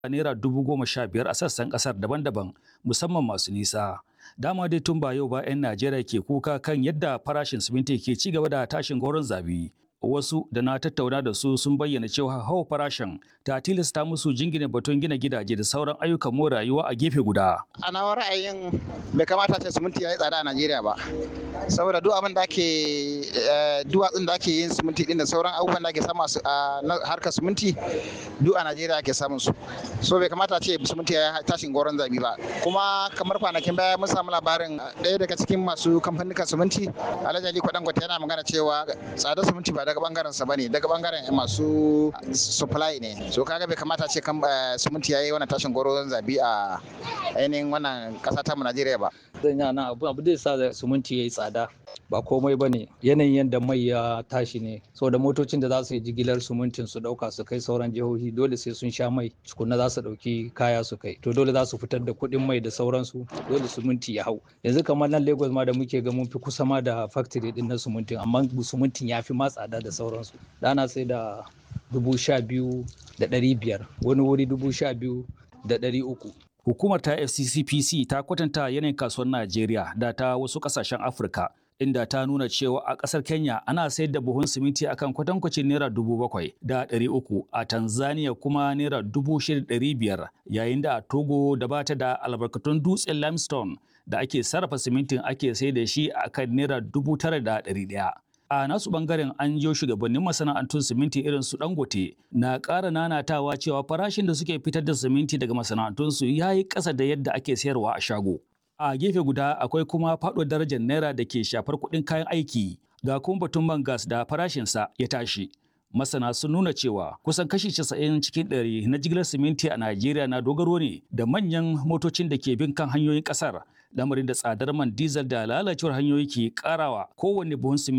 naira dubu goma sha biyar a sassan kasar daban-daban musamman masu nisa. Dama dai tun ba yau ba 'yan Najeriya ke kuka kan yadda farashin siminti ke ci gaba da tashin goron zabi. Wasu da na tattauna da su sun bayyana cewa hawa farashin ta tilasta musu jingina batun gina gidaje da sauran ayyukan more rayuwa a gefe guda. A nawa ra'ayin bai kamata ce siminti ya yi tsada a Najeriya ba. Saboda duk abin da ake duwatsun da ake yin siminti din da sauran abubuwan da ake samu a harkar siminti duk a Najeriya ake samun su. So bai kamata ce siminti ya yi tashin goron zabi ba. Kuma kamar kwanakin baya mun samu labarin ɗaya daga cikin masu kamfanin siminti Alhaji Ali Kwadangote yana magana cewa tsadar siminti ba daga bangaren sa bane daga bangaren masu supply ne so kaga bai kamata ce kan siminti yayi wannan tashin goron zabi a ainihin wannan kasa ta mu Najeriya ba zan yi nan abu abu da sa siminti yayi tsada ba komai bane yanayin yadda mai ya tashi ne saboda motocin da za su yi jigilar simintin su dauka su kai sauran jihohi dole sai sun sha mai tukunna za su dauki kaya su kai to dole za su fitar da kuɗin mai da sauransu dole siminti ya hau yanzu kamar nan Lagos ma da muke ga mun fi kusa ma da factory din na simintin amma simintin ya fi ma tsada da sauransu dana sai da dubu sha biyu da ɗari biyar wani wuri dubu sha biyu da ɗari uku Hukumar ta FCCPC ta kwatanta yanayin kasuwar Najeriya da ta wasu kasashen Afirka inda ta nuna cewa a ƙasar Kenya ana sayar da buhun siminti akan kwatankwacin naira dubu bakwai da ɗari uku a Tanzania kuma naira dubu shida ɗari biyar yayin da a Togo da bata da albarkatun dutsen limestone da ake sarrafa simintin ake sayar da shi akan naira dubu tara da ɗari ɗaya. a nasu bangaren an jiyo shugabannin masana'antun siminti irin su dangote na ƙara nanatawa cewa farashin da suke fitar da siminti daga masana'antunsu ya yi ƙasa da yadda ake sayarwa a shago a gefe guda akwai kuma faɗuwar darajar naira da ke shafar kuɗin kayan aiki ga kuma batun man gas da farashinsa ya tashi masana sun nuna cewa kusan kashi 90 cikin ɗari na jigilar siminti a Najeriya na dogaro ne da manyan motocin da ke bin kan hanyoyin ƙasar lamarin da tsadar man diesel da lalacewar hanyoyi ke karawa kowanne buhun siminti